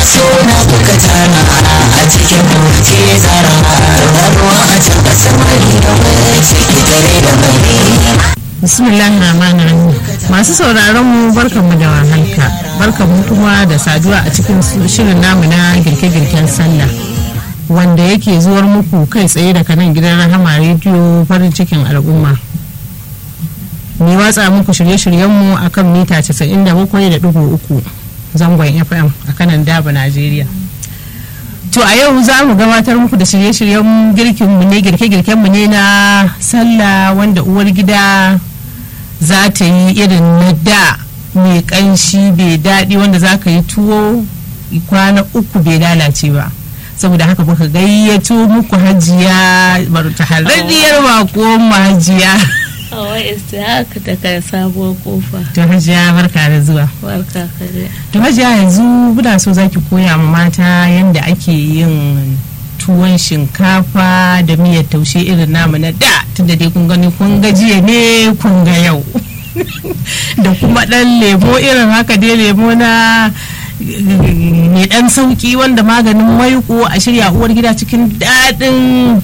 suna kuka tara a cikin mace tsara tauraruwa a can ƙasar mari da mai ciki tare da mai bismillahir rahmanir rahim masu sauraron mu barkanmu da wahalka barkanmu kuma da saduwa a cikin shirin namu na girke-girken sallah wanda yake zuwar muku kai tsaye daga nan gidan rahama rediyo farin cikin al'umma mai watsa muku shirye-shiryenmu a kan mita 97.3 zangon fm a kanan daba najeriya to a yau za mu gabatar muku da shirye-shiryen girkinmu ne girke-girkenmu ne na sallah wanda uwar gida za ta yi irin na da mai kanshi bai daɗi wanda za ka yi tuwo kwana uku bai lalace ba saboda haka muka gayyato muku hajiya tahararriyar bako hajiya Hawa haka daga sabuwar kofa. to hajiya barka da zuwa Barka kare. to hajiya yanzu muna so zaki koya ma mata yadda ake yin tuwon shinkafa da miyar taushe irin namu na da tunda dai kun gani kun ga jiya ne kun ga yau da kuma dan lemo irin haka dai lemo na mai dan sauki wanda maganin maiko a shirya uwar gida cikin daɗin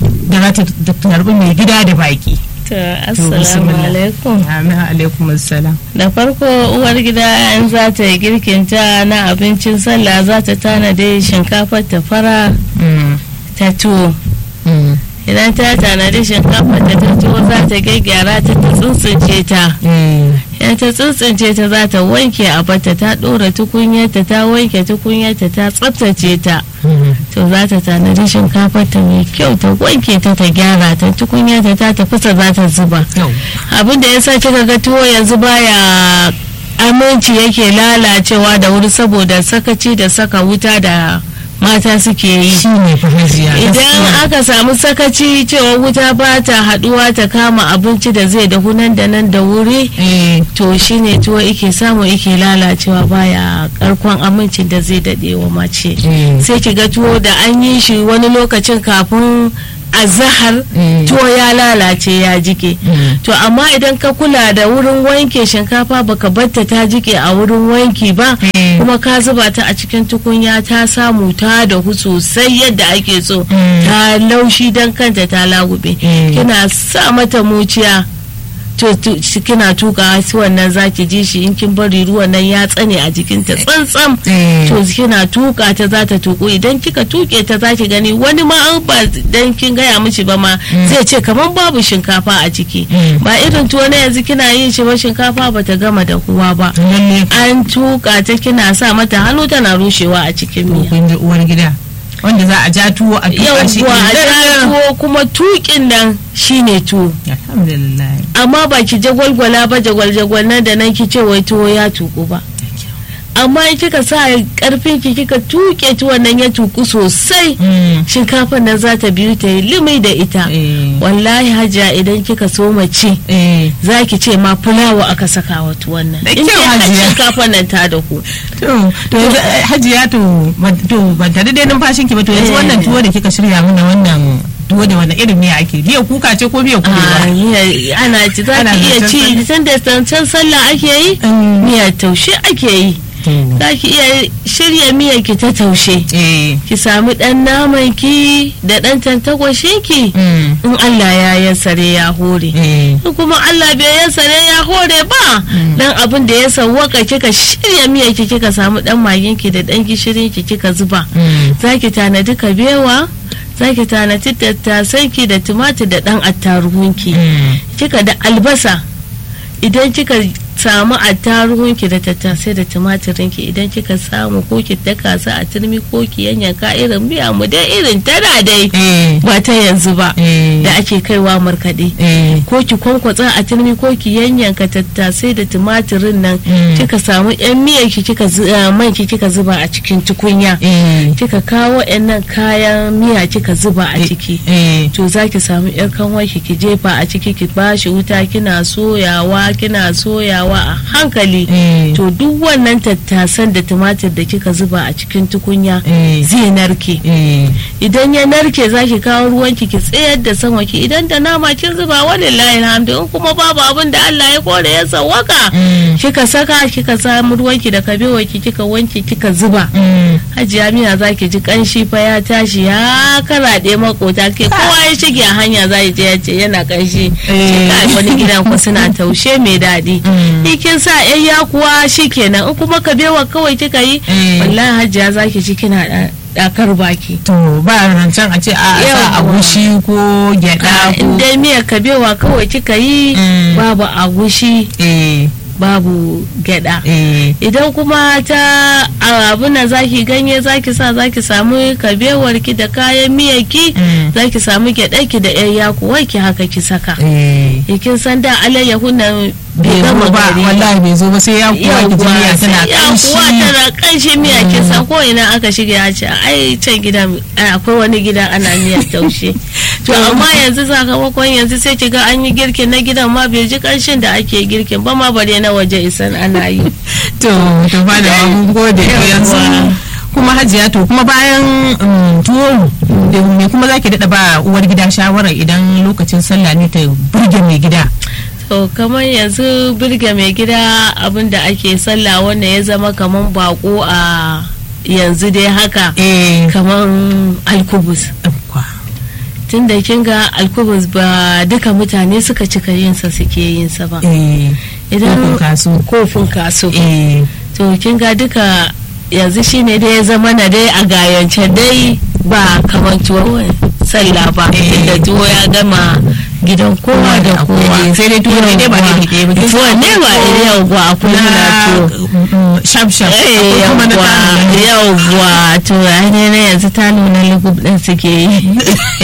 da za ta tarbi mai gida da baki To, assalamu alaikum. amin alaikum assalam Da farko uwar gida in za ta yi girkinta na abincin sallah za ta tanade shinkafar ta fara Mm, ta tuwo. mm, Idan ta tanadi shinkafar ta ta tuwo za ta gyaggyara ta ta tsuntsunce ta. eh, Idan ta tsuntsunce ta za ta wanke a bata ta ɗora tukunyarta ta wanke tukunyarta ta tsaftace ta. mm, to za ta tanadi shinkafar ta mai kyau ta wanke ta ta gyara ta tukunya ta ta tafasa za ta zuba yau. abin da ya sa kika ga tuwo yanzu baya aminci yake lalacewa da wuri saboda sakaci da saka wuta da mata suke yi shi ne fa hajiya idan gaskiya. aka samu sakaci cewa wuta ba ta haduwa ta kama abinci da zai dahu nan da nan da wuri eh, to shine tuwo ike samu ike lalacewa baya karkon amincin da zai dade wa mace eh, sai ki ga tuwo da an yi shi wani lokacin kafin azahar Mm. tuwo ya lalace ya jike Mm. to amma idan ka kula da wurin wanke shinkafa baka batta ta jike a wurin wanki ba Mm. kuma ka zuba ta a cikin tukunya ta samu ta dahu sosai yadda ake so Mm. ta laushi don kanta ta lagube Mm. kina sa mata muciya to to- shi kina tuka shi wannan zaki ji shi in kin bari ruwan nan ya tsane a jikinta tsantsam eh, to kina tuka ta za ta tuku idan kika tuke ta za ki gani wani ma an ba dan kin gaya mishi ba ma zai ce kamar babu shinkafa a ciki Mm. ba irin tuwo na yanzu kina yin shi ba shinkafa ba ta gama da kuwa ba lalle an tuka ta kina sa mata hannu tana rushewa a cikin miya kun ji uwar gida wanda za a ja tuwo a tuka shi yauwa a idan- ja tuwo kuma tukin nan shine tuwo alhamdulillah amma ba ki jagwalgwala ba jagwal-jagwal nan da nan ki ce wai tuwo ya tuku ba amma in kika sa karfin ki kika tuke tuwon nan ya tuku sosai Mm, shinkafar nan za ta biyu ta yi limi da ita eh, wallahi hajiya idan kika so mace eh, za ki ce ma fulawa aka saka wa tuwon nan Da in kyau, dai har Hajiya. shinkafar nan ta da ku to to yanzu eh, hajiya to ban- to ban tare dai numfashin ki ba to yanzu Eh. wannan tuwo da kika shirya mana wannan tuwo da wannan irin miya ake miya kuka ce ko miya Ah, kubewa miya- ana ci za Ana ki iya zancen ci tun da zancen sallah ake yi Mm. miyar taushe ake yi To, za ki iya shirya miyar ki ta taushe eh, ki sami dan naman ki da dan tantagwashin ki mm, in Allah ya yassare ya hore eh, in kuma Allah bai yassare ya hore ba dan abin da ya sawwaka kika shirya miyar ki kika samu dan magin ki da dan gishirin ki kika zuba mm, zaki tanadi kabewa zaki tanadi tattasan ki da tumatir da dan attaruhun ki mm, kika da albasa idan kika samu attaruhunki da tattasai da tumatirin ki idan kika samu ko ki daka su a turmi ko ki yanyanka irin miya mu dai irin tana dai eh, ba ta yanzu ba eh, da ake kaiwa markaɗe eh, ko ki kwankwatsa a turmi ko ki yanyanka tattasai da tumatirin nan Mm. kika samu yan miyar ki kika zu- eh, man ki kika zuba a cikin tukunya eh, kika kawo yan nan kayan miya kika zuba a ciki eh, to za ki samu yar kanwar ki ki jefa a ciki ki bashi wuta kina soyawa kina soyawa zubawa a hankali Eh. to duk wannan tattasan da tumatir da kika zuba a cikin tukunya Eh. zai narke eh idan ya narke za ki kawo ruwanki ki tsayar da sama ki idan da nama kin zuba walillahi alhamdu in kuma babu abin da Allah ya kore ya sawaka Mm. kika saka kika samu ruwanki da kabewa ki kika wanke kika zuba Mm. hajiya miya za ki ji kanshi fa ya tashi ya karaɗe makota ke kowa ya shige a hanya za je ya ce yana kanshi Eh. ce kai wani gidan ku suna taushe mai daɗi Mm. ikin sa yan ya kuwa shikenan in kuma kabewa kawai kika yi Eh. wallahi hajiya za ki ji kina ɗa- ɗakar baki to ba rancen a ce a sa Yawwa. agushi ko gyada ko in dai miyar kabewa kawai kika yi Mm. babu agushi eh babu gyada eh idan kuma ta abin nan zaki ganye zaki sa zaki samu kabewar ki da kayan miyar ki Mm. zaki samu gyada ki da yan yakuwar ki haka ki saka eh kin san da alayyahu nan bai bai zo gama ba gari wallahi bai zo ba sai ya kuwa ki ji miya tana ya kanshi kuwa tana kanshi miya kin san ko ina aka shige ya ce ai can gidan ai, akwai wani gida ana miyar taushe to amma yanzu sakamakon yanzu sai kiga an yi girkin na gidan ma bai ji kanshin da ake girkin ba ma bare na waje isan ana yi to to ba da mun gode to yanzu Yawwa. kuma hajiya to kuma bayan um, tuwo da me kuma zaki dada ba uwar gida shawara idan lokacin sallah ne ta burge mai gida to kamar yanzu birge mai gida abin da ake sallah wanda ya zama kamar bako a yanzu dai haka eh kamar alkubus kwa tun da kin ga alkubus ba duka mutane suka cika yinsa suke yinsa ba eh idan kofin kasu kofin kaso eh to kin ga duka yanzu shine dai ya zama na dai a gayance dai ba kamar tuwo sallah ba Eh. inda tuwo ya gama gidan kowa da kowa sai dai tuwo ne dai ba iri ɗaya ba kin tuwo san ne ba akwai iri yau ba akwai muna tuwo tuwo shaf shaf akwai kuma na yawwa tsarin yawwa to ne na yanzu ta nuna lugub din suke yi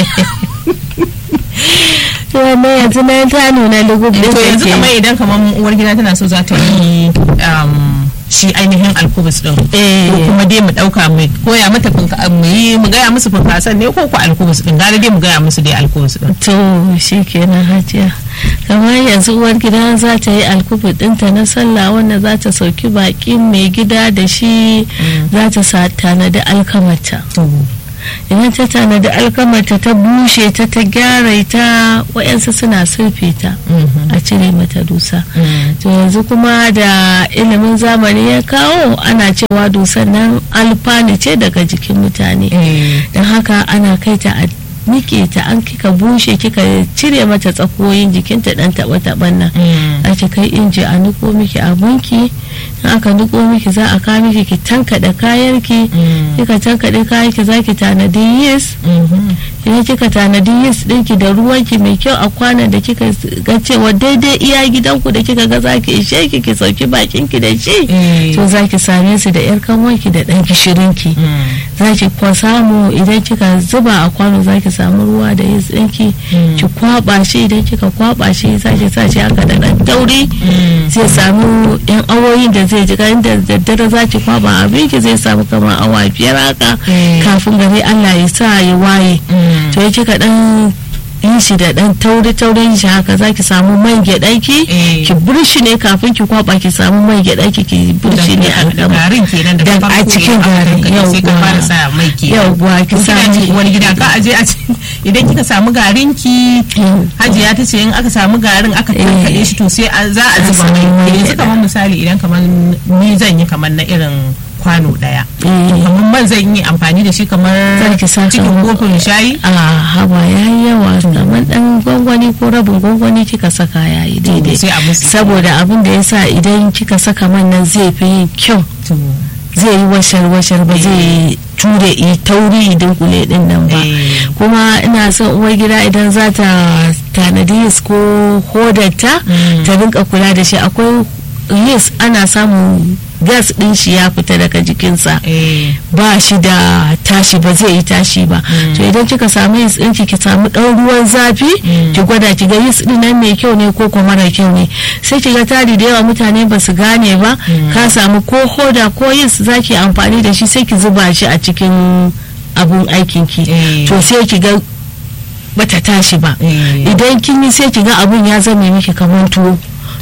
to ne yanzu na ta nuna lugub din to yanzu suke kamar yi idan kamar uwar gida tana so za ta yi um, shi ainihin alkubus din Eh. ko kuma dai mu dauka mu koya mata funka mu yi mu gaya musu funkasan ne ko ko alkubus din gara dai mu gaya musu dai alkubus din to shi kenan hajiya kamar yanzu uwar gida za ta yi alkubu dinta na sallah wanda za ta sauki bakin mai gida da shi za ta sa tanadi alkamata to idan ta tanadi alkamata ta bushe ta ta gyara ta wayansu suna surfe ta a cire mata dusa to yanzu kuma da ilimin zamani ya kawo ana cewa dusan nan alfani ce daga jikin mutane eh don haka ana kai ta a nike ta an kika bushe kika cire mata tsakoyin jikinta dan taba taban nan Mm. ake kai inji a niko miki abunki in aka niko miki za a kawo miki ki tankaɗe kayanki Mm. kika tankaɗe kayanki za ki tanadi yis Mhm. idan kika tanadi yis ɗinki da ruwanki mai kyau a kwanan da kika ga cewa daidai iya gidanku da kika ga za ki ishe ki ki sauki bakinki da shi Eh. to za ki same su da yar kanwanki da ɗan gishirinki Mm. za ki kwa samu idan kika zuba a kwano za ki samu ruwa da yis ɗinki Mm. ki kwaba shi idan kika kwaba shi za ki sa shi haka da ɗan tauri Mm. zai samu yan awoyin da zai ji ganin da daddare za ki kwaba abin ki zai samu kamar awa biyar haka Mm. kafin gari Allah ya sa ya waye Mm. to ya kika dan yin shi da dan tauri taurin shi haka za ki samu man gyaɗaki Eh. ki burshi ne kafin ki kwaba ki samu man gyaɗaki ki burshi ne a da gama garin kenan da Da- farko a cikin idan aka garin, tankaɗe sai ka yawwa. fara sa mai kenan yauwa ki kina samu ji uwar gida ka aje a ci- idan kika samu garin ki Yawwa. hajiya ta ce in aka samu garin aka tankaɗe shi to sai a- za a A zuba samu mai mai yanzu gyaɗa. kamar misali idan kamar ni zan yi kamar na irin kwano daya Eh. kamar man zan yi amfani da shi kamar Za ki sa cikin kamar- kofin shayi a haba ya yi yawa kamar dan gwangwani ko rabin gwangwani kika saka ya yi daidai sai a musu saboda abin da ya sa idan kika saka man nan zai fi yin kyau to zai yi washar washar ba zai ture yi tauri idan kule din nan ba Eh. kuma ina son uwar gida idan za ta tanadi yis ko hodarta Mm. ta rinka kula da shi akwai yis ana samun gas din shi ya fita daga jikinsa eh ba shi da tashi ba zai yi tashi ba to idan kika samu yis ɗinki ki samu ɗan ruwan zafi ki gwada ki ga yis ɗin nan mai kyau ne ko kuma mara kyau ne sai ki ga tari da yawa mutane ba su gane ba ka samu ko hoda ko yis za ki amfani da shi sai ki zuba shi a cikin abun aikin ki Eh. to sai ki ga bata tashi ba Eh. idan kin yi sai ki ga abun ya zame miki kamar tuwo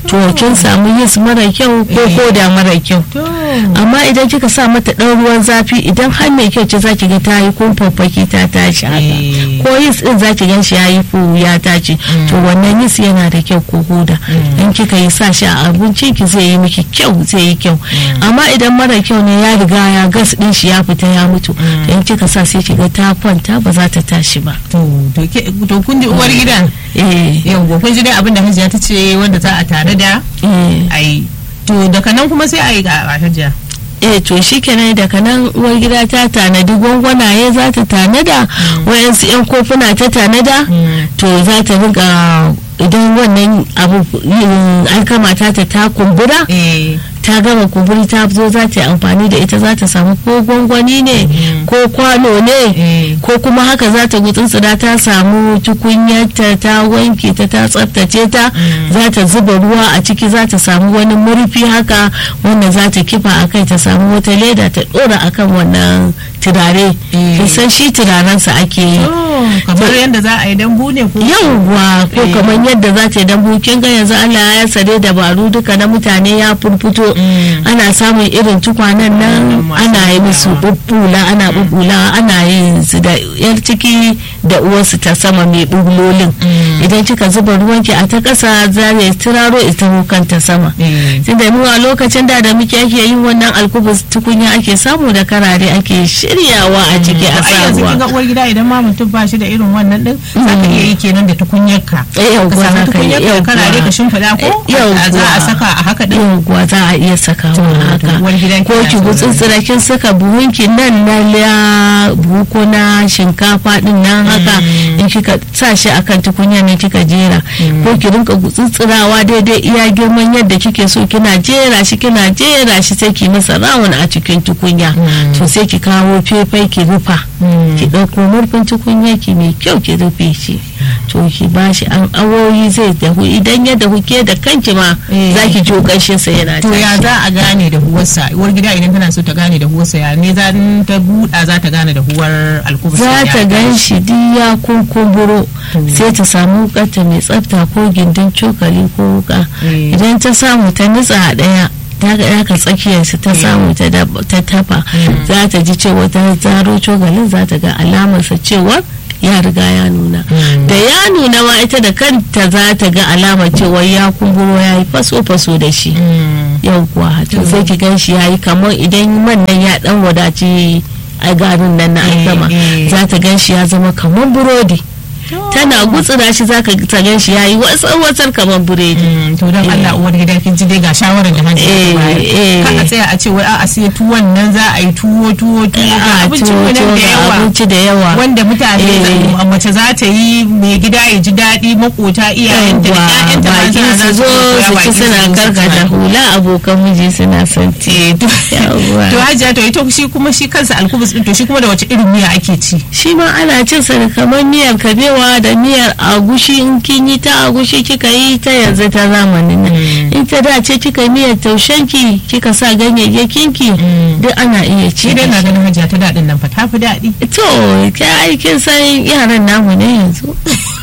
to kin samu yis mara kyau ko Eh. koda mara kyau to amma idan kika sa mata ɗan ruwan zafi idan har mai kyau ce zaki ga ta yi kumfaffaki ta tashi haka Eh. ko yis din zaki gan shi ya yi fu ya tashi to wannan yis yana da kyau ko hoda in kika yi sa shi a abincin ki zai yi miki kyau zai yi kyau amma idan mara kyau ne ya riga ya gas din shi ya fita ya mutu to in kika sa sai kiga ta kwanta ba za ta tashi ba to to ke- to kun ji uwar gidan eh yau kun ji dai abin da hajiya ta ce wanda za a tare da eh ai to daga nan kuma sai a yi ga hajiya eh to shi kenan daga nan uwar gida ta tanadi gwangwanaye za ta tanada wayansu yan kofuna ta tanada to za ta riga idan wannan abu yin alkama ta ta ta kumbura eh ta gama kumburi ta zo za ta yi amfani da ita za ta samu ko gwangwani ne ko kwano ne eh ko kuma haka za ta gutsutsura ta samu tukunyarta ta wanke ta ta tsaftace ta za ta zuba ruwa a ciki za ta samu wani murfi haka wanda za ta kifa a kai ta samu wata leda ta dora akan wannan turare Eh. kin san shi turarensa ake yi to kamar yadda za a yi dambu ne ko yauwa ko Eh. kamar yadda za ta yi dambu kin ga yanzu Allah ya sare dabaru duka na mutane ya furfuto Mm. ana samun irin tukwanen nan Mm, masu ana yi musu bubbulawa. bubbula ana bubbula ana yin su da yar ciki da uwarsu ta sama mai bubbulolin Mm. idan kika zuba ruwanki a ta ƙasa za ya turaro ita kanta sama eh tunda mu a lokacin da da muke ake yin wannan alkubus tukunya ake samu da karare ake shiryawa a ciki a ai yanzu kin ga sabuwa uwar gida idan ma mutum ba shi da irin wannan din za ka iya yi kenan da tukunyarka Eh, yau ka kuwa samu za ka yi, tukunyarka da yau karare kuwa. ka shimfiɗa ko Eh, yau za a kuwa. saka a haka din yawwa za a iya sakawa To, haka uwar gidan ko kina ki saurare. gutsutsura kin saka buhunki nan na la buhu ko na shinkafa din nan haka in kika sa shi akan tukunya ne kika jera ko ki rinka gutsutsurawa daidai iya girman yadda kike so kina jera shi kina jera shi sai ki masa rawun a cikin tukunya to sai ki kawo fefai ki rufa ki ɗauko murfin tukunya ki mai kyau ki rufe shi to ki bashi an awoyi zai dahu idan ya dahu ke da kanki ma Eh. za ki jo ƙanshin sa yana to ya tashi. za a gane da huwarsa uwar gida idan tana so ta gane da huwarsa ya ne za ta buɗa za ta gane da huwar alkubus za ya ta gan tashi. shi duk ya kunkumburo sai ta samu wukarta mai tsafta ko gindin cokali ko wuka Eh. idan ta samu ta nutsa a ɗaya ta ga yaka tsakiyarsu ta samu ta dab- ta tafa za ta ji cewa ta zaro cokalin za ta ga alamarsa cewa ya riga ya nuna da ya nuna ma ita da kanta za ta ga alamar cewa ya kumburo ya yi faso-faso da shi Mm. yau kuwa to sai ki gan shi yayi kamar idan man nan ya dan wadaci a garin nan na alkama eh. za ta gan shi ya zama kamar burodi tana gutsura shi za ka ta gan shi yayi watsar watsar kamar buredi Mm, to don Eh. Allah uwar gida kin ji dai ga shawarar da hanji Eh, eh. kan a tsaya a ce wai a sai tuwon nan za a yi tuwo tuwo tuwo ga a abincin tuwo mu nan tuwo da ga yawa abinci da yawa wanda mutane Eh. a mace za ta yi mai gida ya ji daɗi makota iyayenta da ƴaƴanta ma baki tana su za zo koya su baki ci suna zo su karkata ci. hula abokan miji suna son Eh, to Yawwa. to hajiya to ita shi kuma shi kansa alkubus din to shi kuma da wace irin miya ake ci shi ma ana cin sa da kamar miyar kabewa da miyar agushi in kin yi ta agushi kika yi ta yanzu ta zamanin nan in ta da ce kika yi miyar taushenki kika sa ganyayyakin ki duk ana iya ci shi dai da na shi. ganin hajiya ta daɗin nan fa ta fi daɗi to ta aikin san yaran namu ne yanzu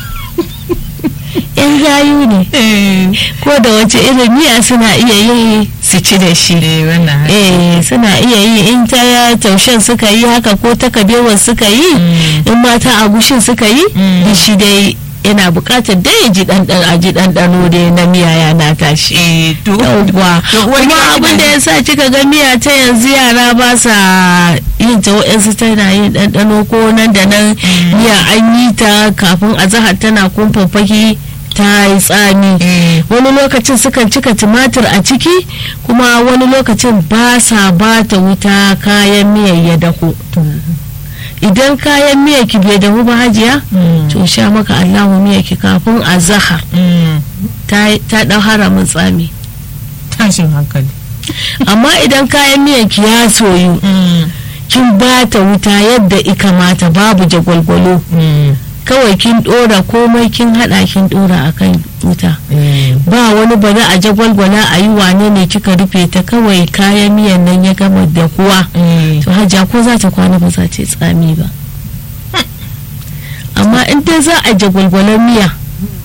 yan gayu ne ko da wace irin miya suna iya yi su ci da shi eh wannan haka. eh suna iya yi in ta ya taushen suka yi haka ko ta kabewar suka yi in mata agushin suka yi da shi dai yana bukatar dai ya ji ɗanɗano a ji ɗanɗano dai na miya ya na tashi eh to yauwa to uwar kuma gida abin da kina- ya sa kika ga miya ta yanzu yara ba sa yin ta wa'yansu tana yin ɗanɗano ko nan da nan miya an yi ta kafin a zahar tana kumfafaki ta yi tsami eh wani lokacin sukan cika tumatir a ciki kuma wani lokacin ba sa ba ta wuta kayan miyar ya dahu to idan kayan miyar ki bai dahu ba hajiya Mm. to sha maka allahu miyar ki kafin a zahar mm, ta ta ɗau haramin tsami tashin hankali amma idan kayan miyan ki ya soyu mm, kin ba ta wuta yadda ikamata babu jagwalgwalo mm, kawai kin dora komai kin hada kin dora akan wuta eh. ba wani bari a jagwalgwala a yi wane ne kika rufe ta kawai kayan miyan nan ya gama da kuwa eh. to hajja ko za ta kwana ba za ta yi tsami ba amma in dai za a jagwalgwalar miya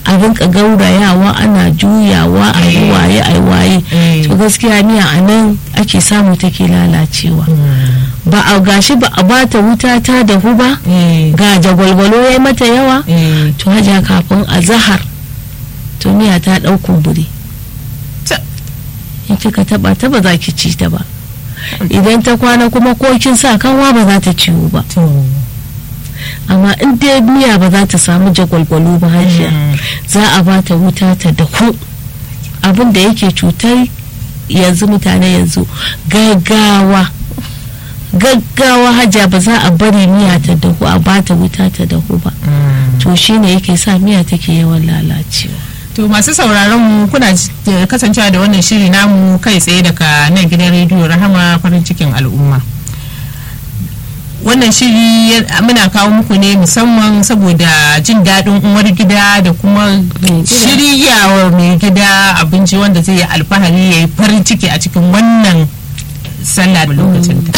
a rinka gaurayawa ana juyawa a yi waye a yi waye Eh. to gaskiya miya a nan ake samu take lalacewa ba a gashi ba a bata wuta ta dahu ba Eh. ga jagwalgwalo ya mata yawa Eh. to hajiya kafin a zahar to miya ta ɗau kumburi Ta- in kika taba ta ba za ki ci ta ba idan ta kwana kuma ko kin sa kanwa ba za ta ciwo ba to amma in dai miya ba za ta samu jagwalgwalo ba hajiya Mm. za a ba ta wuta ta dahu abin da yake cutar yanzu mutane yanzu gaggawa gaggawa hajiya ba za a bari miya ta dahu a ba ta wuta ta dahu ba to shine yake sa miya take yawan lalacewa To masu sauraron mu kuna ji- eh, kasancewa da wannan shiri namu kai tsaye daga nan gidan rediyo Rahama farin cikin al'umma. Wannan shiri ya- muna kawo muku ne musamman saboda jin daɗin uwar gida da kuma gida. shiryawa mai gida abinci wanda zai yi alfahari ya yi farin ciki a cikin wannan sallah da lokacin